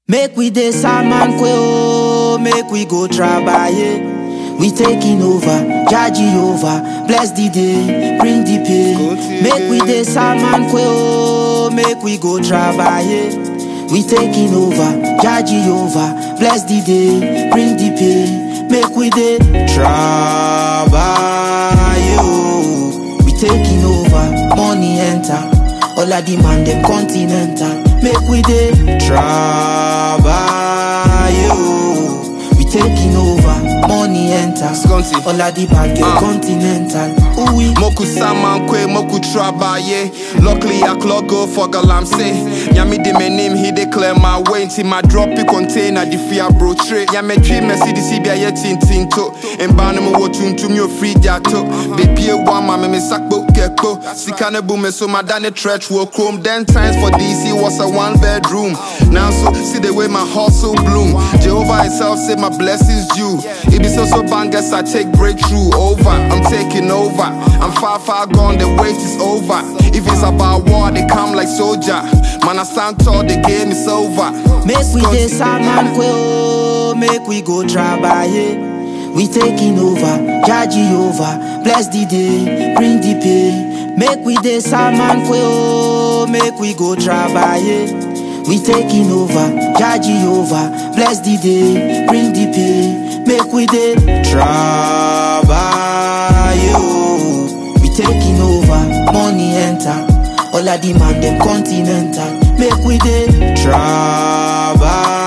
Make we dey Salman Kwe oh, make we go trabaye. We taking over, Jaji over, bless the day, bring the pay. Make we dey Salman Kwe oh, make we go trabaye. We taking over, Jaji over, bless the day, bring the pay. Make we dey trabaye. oh. We taking over, money enter. All of the man them continental. Make we dey trabaye. oh. We taking over, money enter. Skunty. All of the bad girl Ah. continental. Ooh we. Moku saman kwe, moku trabaye. Luckily I clock go for galamse. Yami de me name, he declare my way. Until my drop it container, the fear bro tray. Yami tree, me see the CBI ye tin tin to. And ban me wo tun to me o free jato. Baby a one ma me me sakbo keko. Sikane boom so my dane stretch wo chrome. Then times for DC was a one bedroom. Now so see the way my hustle bloom. Jehovah himself say my blessings due. It be so so bangers I take breakthrough over. I'm taking over. I'm far far gone. The wait is over. If it's about war, they come like soldier. Man, I stand tall. The game is over. Make we dey Skunty. Salman Kwe oh, make we go trabaye. We taking over, Jaji over, bless the day, bring the pay. Make we dey Salman Kwe oh, make we go trabaye. We taking over, Jaji over, bless the day, bring the pay. Make we dey trabaye. oh. We taking over, money enter. All of the man them continental. Make we dey trabaye.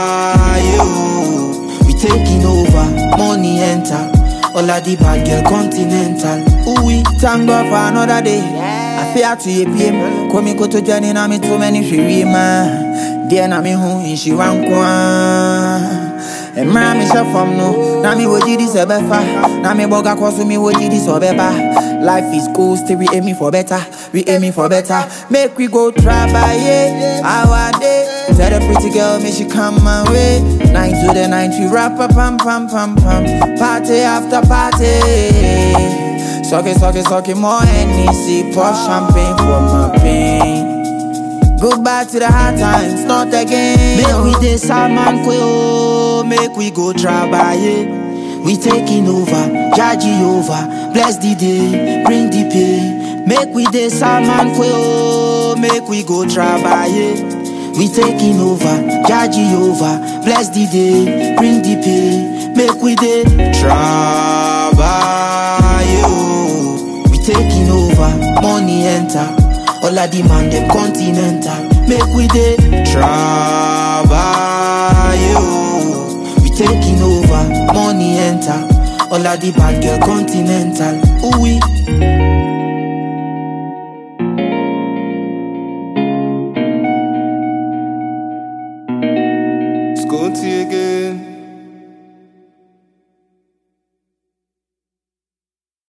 oh. We taking over, money enter. All of the bad girl continental. Ooh we. Thank God for another day. I fear to ye PM. Komi koto jani na mi too many free ma. Dear na mi hu inshi wankwa. Emra mi se from no. Na mi woji this ebefa. Na mi boga kosu mi woji this obeba. Life is cool, still we aiming for better. We aiming for better. Make we go trabaye. Our day. Tell the pretty girl, me she come my way. Nine to the nine, we rap a pam pam pam pam. Party after party. Suck it, suck it, suck it, more NEC, pour champagne for my pain. Goodbye to the hard times, not again. Make we dey Salman Kwe oh, make we go trabaye. We taking over, Jaji over, bless the day, bring the pay. Make we dey Salman Kwe oh, make we go trabaye. We taking over, Jaji over, bless the day, bring the pay. Make we dey trabaye. oh. We taking over, money enter. All of the man them continental. Make we dey trabaye. oh. We taking over, money enter. All of the bad girl continental. Ooh we. Skunty again.